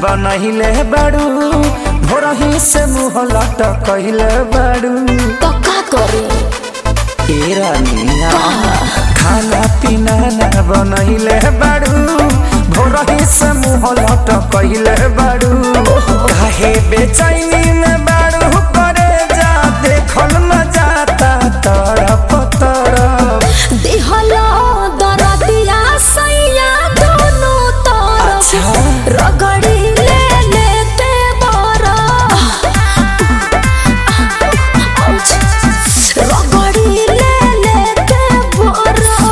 बनहिले बाड़ू भोरही से मुँह लटकहिले बाड़ू तो का करे ए रानिया खाना पीना ना बनहिले बाड़ू भोरही से मुँह लटकहिले बाड़ू काहे बेचैनी में बाड़ू करे जा देखल न जाता तड़प तड़प दिहलो दरदिया सैया दोनों तरफ अच्छा। रगड़ी ले लेते बरा रगड़ी ले लेते बरा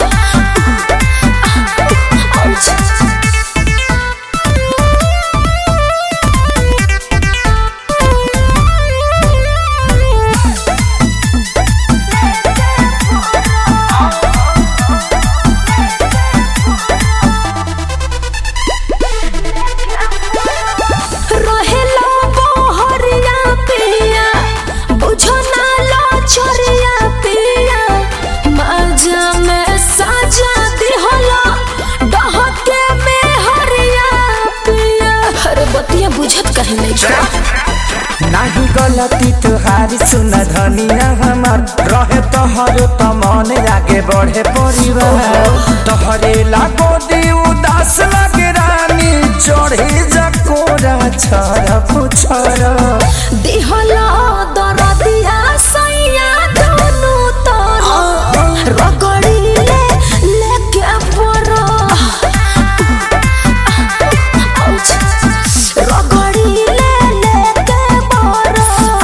रहेला बहरिया पिया बुझो ना लो छोरिया पिया मजा में साजा दिहला डहके में हरिया पिया अरे बतिया बुझत कहे नहीं छा नाही गलती तुहारी सुन धनिया हमार रहे तोहर त मन आगे बढ़े परिवार तोहरे लागो दी उदास लगे रानी चढ़े जकोरा छर पुछर दिहला दरदिया सैया दोनों तरफ रगड़ी ले लेके बरा रगड़ी ले लेके बरा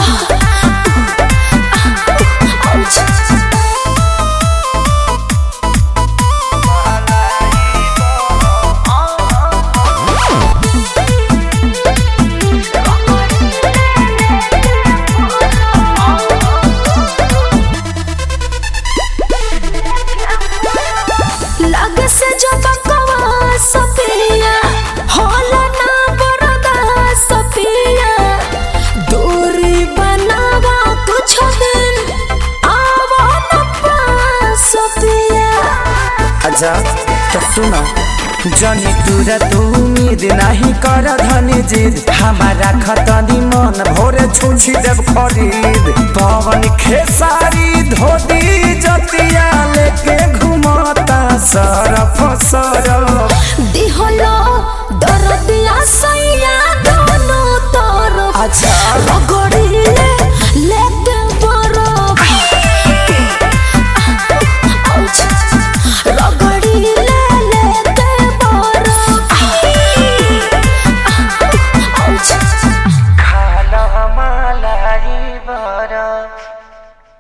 लग से जो बकवा सपिया होला ना बरदा सपिया दूरी बनावा कुछ दिन आवा न पास सपिया अच्छा तो सुना जनी तुरा तू उम्मीद नहीं कर धनी जिद हमारा खतनी मन भोरे छुछी देव खरीद पवन खेसारी धो